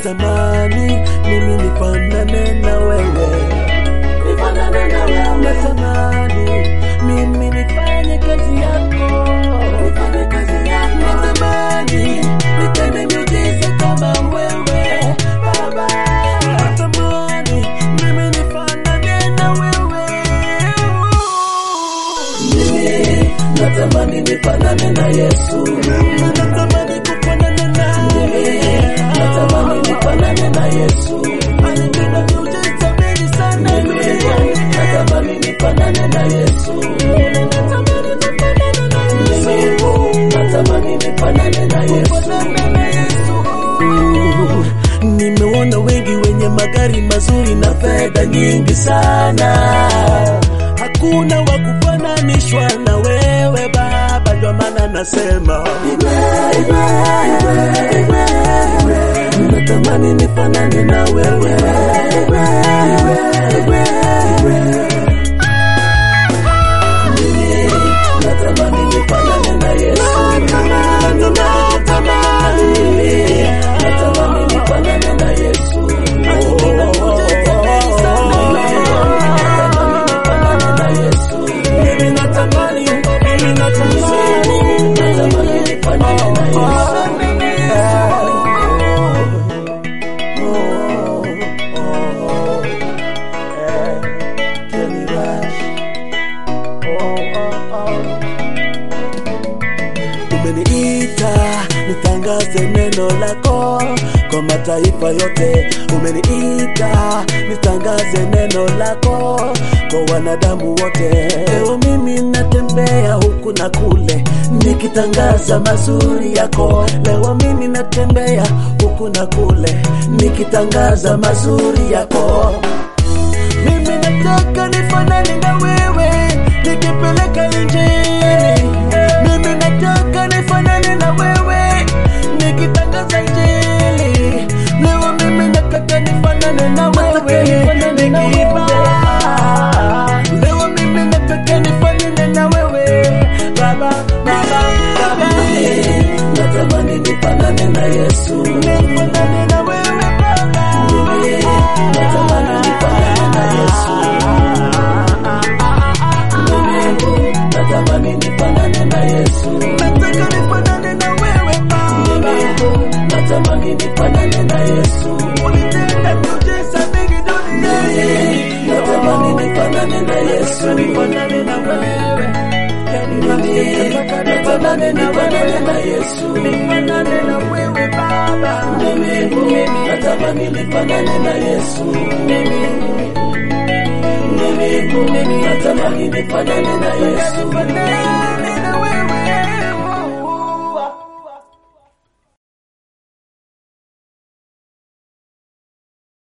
natamani mimi nifanane na wewe, nifanane na wewe. Natamani mimi nifanye kazi yako, nifanye kazi yako. Natamani nitende miujiza kama wewe Baba. Natamani mimi nifanane na wewe. Mimi natamani nifanane na Yesu. Mimi natamani kufanana naye. Natamani nifanane na Yesu. Alitenda miujiza mingi sana duniani. Natamani nifanane na Yesu. Mimi natamani nifanane na Yesu. Natamani nifanane na Yesu. Nimeona wengi wenye magari mazuri na fedha nyingi sana, hakuna wa kufananishwa na wewe Baba, ndio maana nasema natamani nifanane na wewe natamani nifanane na Yesu. Natamani nifanane na Yesu. Natamani nifanane na Yesu. Mimi natamani, mimi natamani, natamani nifanane na Yesu. Oh, oh, oh, eh, Kenny Rush. Oh, oh, oh. Umeniita nitangaze neno lako kwa mataifa yote. Umeniita nitangaze neno lako kwa wanadamu wote. Leo mimi natembea huku na kule nikitangaza mazuri yako. Leo mimi natembea huku na kule nikitangaza mazuri yako. Mimi nataka nifanane na wewe nikipeleka injili. Mimi nataka nifanane na wewe nikitangaza injili. Leo mimi nataka nifanane na wewe nikiimba. Leo mimi nataka nifanane na wewe Baba, Baba, Baba. Natamani nifanane na Yesu. Nifanane na wewe Baba. Natamani nifanane na Yesu. Natamani nifanane na Yesu. Nataka nifanane na wewe Baba. Natamani nifanane na Yesu. Ulitenda miujiza mingi duniani. Natamani nifanane na Yesu. Nifanane na wewe. Natamani nifanane na Yesu. Nifanane na wewe Baba. Natamani nifanane na Yesu. Natamani nifanane na Yesu.